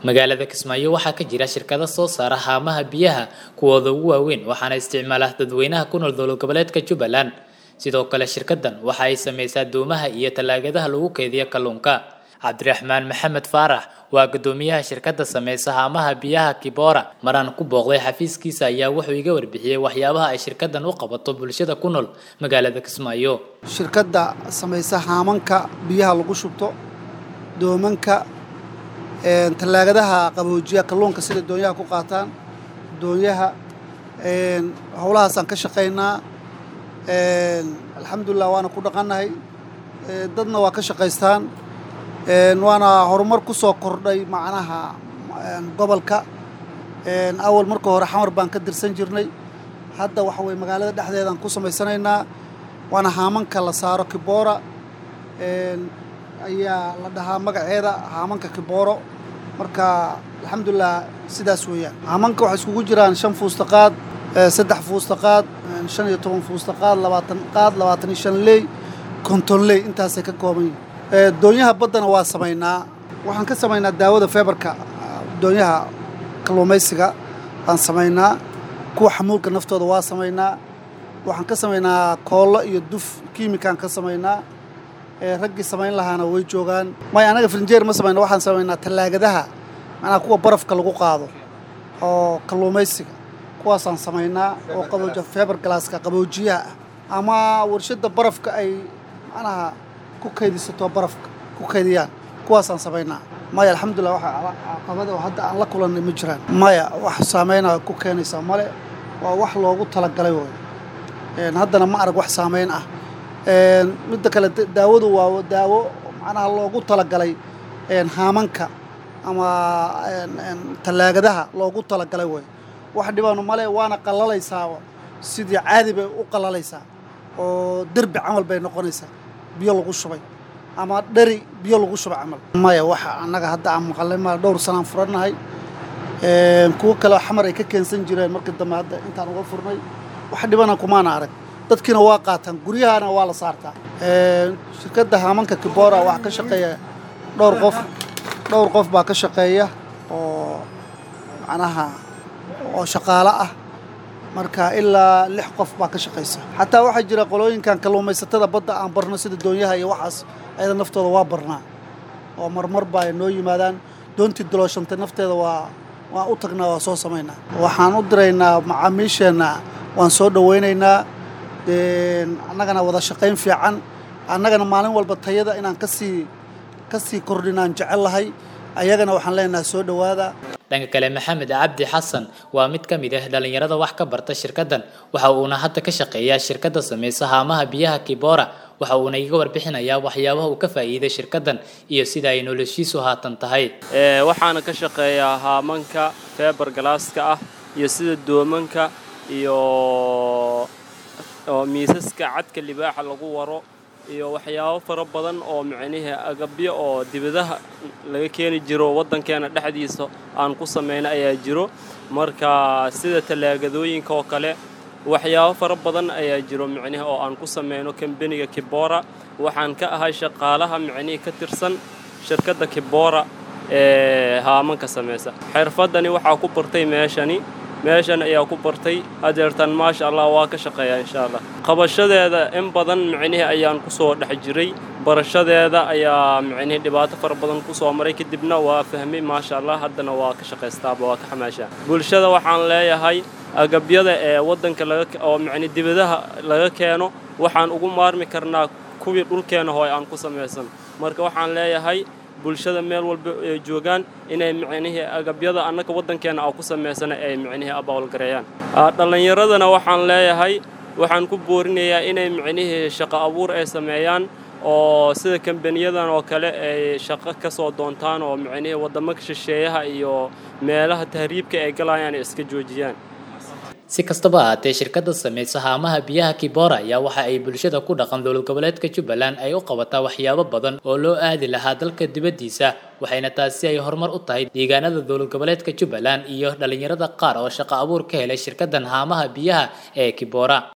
magaalada kismaayo waxaa ka jira shirkado soo saara haamaha biyaha kuwooda ugu waaweyn waxaana isticmaala dadweynaha ku nool dowlad goboleedka jubbaland sidoo kale shirkadan waxa ay samaysaa doomaha iyo tallaagadaha lagu keediya kalluunka cabdiraxmaan maxamed faarax waa guddoomiyaha shirkadda sameysa haamaha biyaha kibora maraan ku booqday xafiiskiisa ayaa wuxuu iga warbixiyey waxyaabaha ay shirkadan u qabato bulshada ku nool magaalada kismaayo shirkadda samaysa haamanka biyaha lagu shubto doomanka tallaagadaha qaboojiya kalluunka sida doonyaha ku qaataan doonyaha howlahaasaan ka shaqaynaa alxamdulilah waana ku dhaqannahay dadna waa ka shaqaystaan waana horumar ku soo kordhay macnaha gobolka awal marka hore xamar baan ka dirsan jirnay hadda waxa weye magaalada dhexdeedaan ku samaysanaynaa waana haamanka la saaro kiboora ayaa la dhahaa magaceeda haamanka kibooro marka alxamdulilah sidaas weeyaan haamanka waxay iskugu jiraan shan fuustaqaad saddex fuustaqaad shan iyo toban fuustaqaad labaatan qaad labaatan iyo shan ley konton ley intaasay ka kooban yihin doonyaha baddana waa samaynaa waxaan ka samaynaa daawada feebarka doonyaha kalluumaysiga baan samaynaa kuwa xamuulka naftooda waa samaynaa waxaan ka samaynaa koollo iyo duf kiimikaan ka samaynaa raggii samayn lahaana way joogaan may anaga filinjeer ma samayna waxaan samaynaa tallaagadaha macnaha kuwa barafka lagu qaado oo kalluumaysiga kuwaasaan samaynaa oo qabooja feebar galaaska qaboojiyaha ah ama warshadda barafka ay macnaha ku kaydisato barafka ku kaydiyaan kuwaasaan samaynaa maya alxamdulillah waxa caqabada oo hadda aan la kulannay ma jiraan maya wax saameynaa ku keenaysaa male waa wax loogu talagalay way haddana ma arag wax saameyn ah midda kale daawadu waa daawo macnaha loogu talagalay haamanka ama tallaagadaha loogu talagalay way wax dhibaanu male waana qallalaysaa sidii caadi bay u qallalaysaa oo derbi camal bay noqonaysaa biyo lagu shubay ama dheri biyo lagu shubay camal maya waxa annaga hadda aan maqalay ma dhowr sanaan furannahay kuwo kale xamar ay ka keensan jireen markii dambe hadda intaan uga furnay wax dhibana kumaana arag dadkiina waa qaataan guryahana waa la saartaa shirkadda haamanka kibora waxaa ka shaqeeya dhowr qof dhowr qof baa ka shaqeeya oo macnaha oo shaqaalo ah marka ilaa lix qof baa ka shaqaysa xataa waxaa jira qolooyinkan kalluumaysatada badda aan barno sida doonyaha iyo waxaas ayada naftooda waa barnaa oo marmar baa ay noo yimaadaan doontii dalooshantay nafteeda waa waan u tagnaa waa soo samaynaa waxaan u diraynaa macaamiisheenna waan soo dhowaynaynaa annagana wada shaqayn fiican annagana maalin walba tayada inaan kasii ka sii kordhinaan jecel lahay ayagana waxaan leenahay soo dhowaada dhanka kale maxamed cabdi xasan waa mid ka mid ah dhallinyarada wax ka barta shirkaddan waxa uuna hadda ka shaqeeyaa shirkadda samaysa haamaha biyaha kibora waxa uuna iga warbixinayaa waxyaabaha uu ka faa'iiday shirkaddan iyo sida ay noloshiisu haatan tahay waxaana ka shaqeeyaa haamanka feebar galaaska ah iyo sida doomanka iyo miisaska cadka libaaxa lagu waro iyo waxyaabo fara badan oo micnihii agabyo oo dibadaha laga keeni jiro waddankeena dhexdiisa aan ku samayna ayaa jiro marka sida tallaagadooyinka oo kale waxyaabo fara badan ayaa jiro micnihi oo aan ku samayno kambeniga kibora waxaan ka ahay shaqaalaha micnihii ka tirsan shirkadda kibora ee haamanka samaysa xirfaddani waxaa ku bartay meeshani meeshan ayaa ku bartay hadeertan maasha allah waa ka shaqeeyaa insha allah qabashadeeda in badan micnihii ayaan ku soo dhex jiray barashadeeda ayaa micnihii dhibaato fara badan ku soo maray kadibna waa fahmay maasha allah haddana waa ka shaqaystaaba waa ka xamaashaa bulshada waxaan leeyahay agabyada ee waddanka laga oo micni dibadaha laga keeno waxaan ugu maarmi karnaa kuwii dhulkeena hooy aan ku samaysan marka waxaan leeyahay bulshada meel walba ay joogaan inay micnihii agabyada annaka waddankeena aan ku samaysana ay micnihii abaalgareeyaan dhallinyaradana waxaan leeyahay waxaan ku boorinayaa inay micnihii shaqo abuur ay sameeyaan oo sida kambaniyadan oo kale ay shaqo ka soo doontaan oo micnihii waddamo shisheeyaha iyo meelaha tahriibka ay galayaan ay iska joojiyaan si kastaba ahaatee shirkadda samaysa haamaha biyaha kibora ayaa waxa ay bulshada ku dhaqan dowlad goboleedka jubbaland ay u qabataa waxyaabo badan oo loo aadi lahaa dalka dibaddiisa waxayna taasi ay horumar u tahay deegaanada dowlad goboleedka jubbaland iyo dhallinyarada qaar oo shaqo abuur ka helay shirkaddan haamaha biyaha ee kibora